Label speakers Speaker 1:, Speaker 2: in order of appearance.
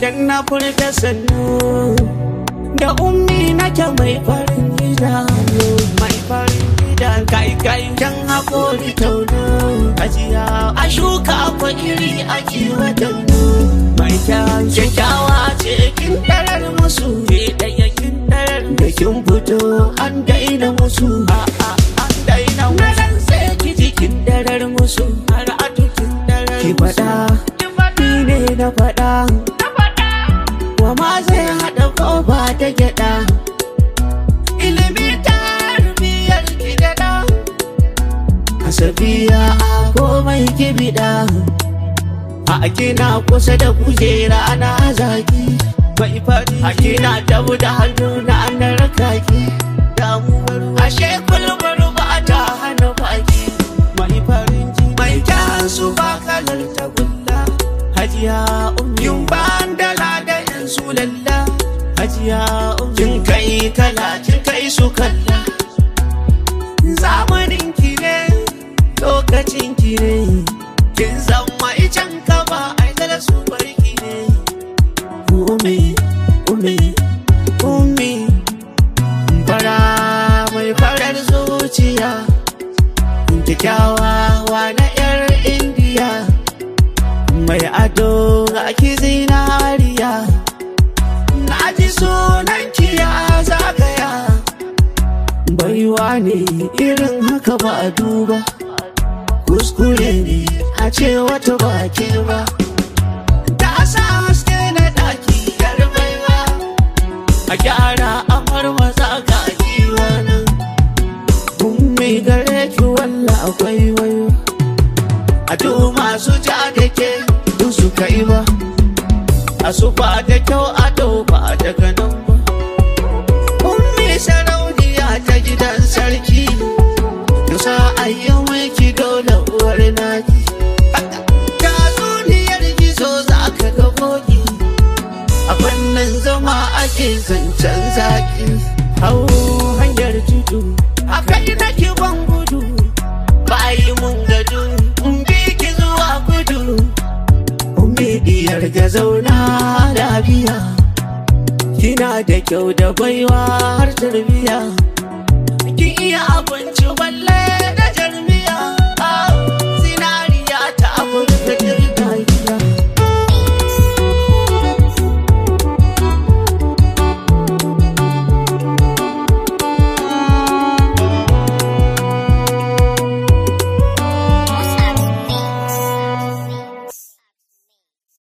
Speaker 1: idan na furta sannu da ummi nake mai farin idanu mai farin idanu kai kai jan hakori taunu ajiya a shuka akwai iri a kiwa taunu mai kyan kyakkyawa ce kin darar musu ke daya kin darar da kin fito an daina musu a a an daina musu sai ki ji kin darar musu har a tukin darar ki faɗa ni ne na faɗa wa ma zai haɗa kofa ta gyaɗa ilimi tarbiyyar ki daɗa a safiya a komai ki biɗa a kina kusa da kujera na zaki mai fari a kina tabu da hannu na na rakaki damuwar ashe kulbar ba ta hana baki mai farin ji mai kyan su ba kalar tagulla hajiya ummin ban da ladayin su lalla hajiya ummin kai kala kin kai su kalla zamanin ki ne lokacin ki ne kin zama icen ka ba ai da su barki ne umi umi umi fara mai farar zuciya kyakkyawa na yar indiya mai ado ga ki zinariya na ji sunan ki ya zagaya baiwa ne irin haka ba a duba kuskure ne a ce wata baki ba ta sa haske na daki yar baiwa a gyara amar maza ga giwa nan kun mai gare ki walla akwai wayo a duk masu ja da ke duk su kai ba a su ba da kyau a dau ba daga nan ba ummi sarauniya ta gidan sarki Yusa ayyan wiki dole uwar naki Ta duniyar gizo za ka ga koki A fannin zama ake zancen zaki Hau hanyar tudu A kai na ban gudu Bayi mun gadu in bi ki zuwa gudu Umi diyar ga zauna lafiya Kina da kyau da baiwa har tarbiya kin iya abinci balle